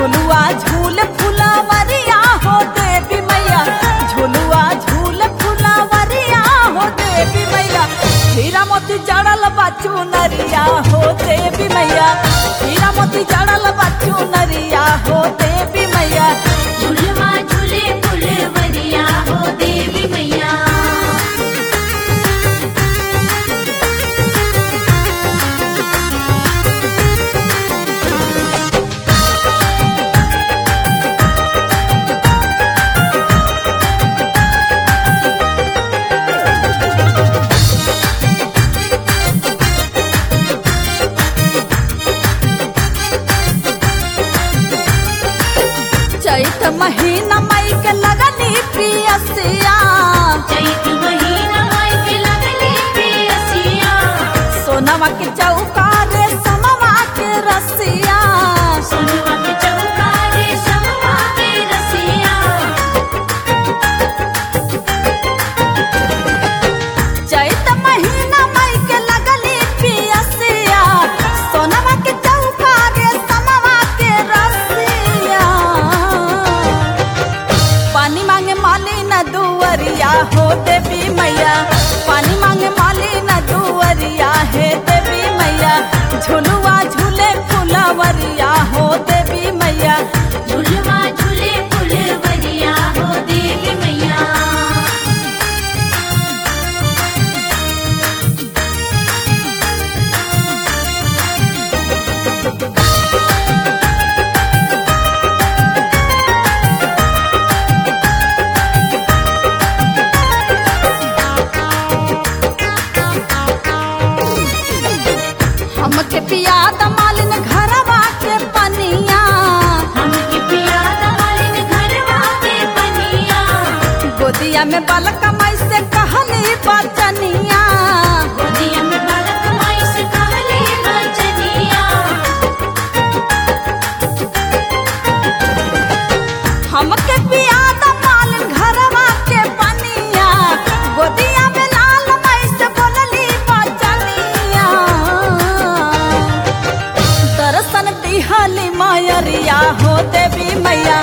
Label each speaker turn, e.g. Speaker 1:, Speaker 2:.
Speaker 1: झुलुआ झूल फुलवरिया हो देवी मैया झुलुआ झूल फुलवरिया हो देवी मैया हीरा मोती जड़ल बच्चू नरिया हो देवी मैया हीरा मोती जड़ल बच्चू नरिया हो देवी मैया
Speaker 2: झुलवा झूले फुलवरिया हो देवी मैया
Speaker 1: चैत महीना मई के लगनी प्रियसिया
Speaker 2: चैत महीना माई के लगले पियसिया
Speaker 1: सोनवा के चौका रे समवा के रसिया
Speaker 2: सोनवा के चौका रे समवा के रसिया
Speaker 1: चैत महीना मई के लगली पियसिया सोनवा के चौका रे समवा के रसिया पानी मांगे माली न दुवरिया हो देवी मैया पानी मांगे माली न दुवरिया हे देवी मैया झुलुआ झूले फुलवरिया हो देवी मैया
Speaker 2: झुलवा झूले फुलवरिया हो देवी मैया
Speaker 1: हमके पिया दमालिन घरवा के पनिया
Speaker 2: हमके पिया दमालिन घरवा के बनिया
Speaker 1: गोदिया में बालक माई से कहली बचनिया
Speaker 2: गोदिया में बालक माई से कहले बचनिया
Speaker 1: हमके पिया दमालिन घरवा के पनिया गोदिया में लाल माई से बोलली बचनिया दर्शन दिहली मायरिया हो देवी मैया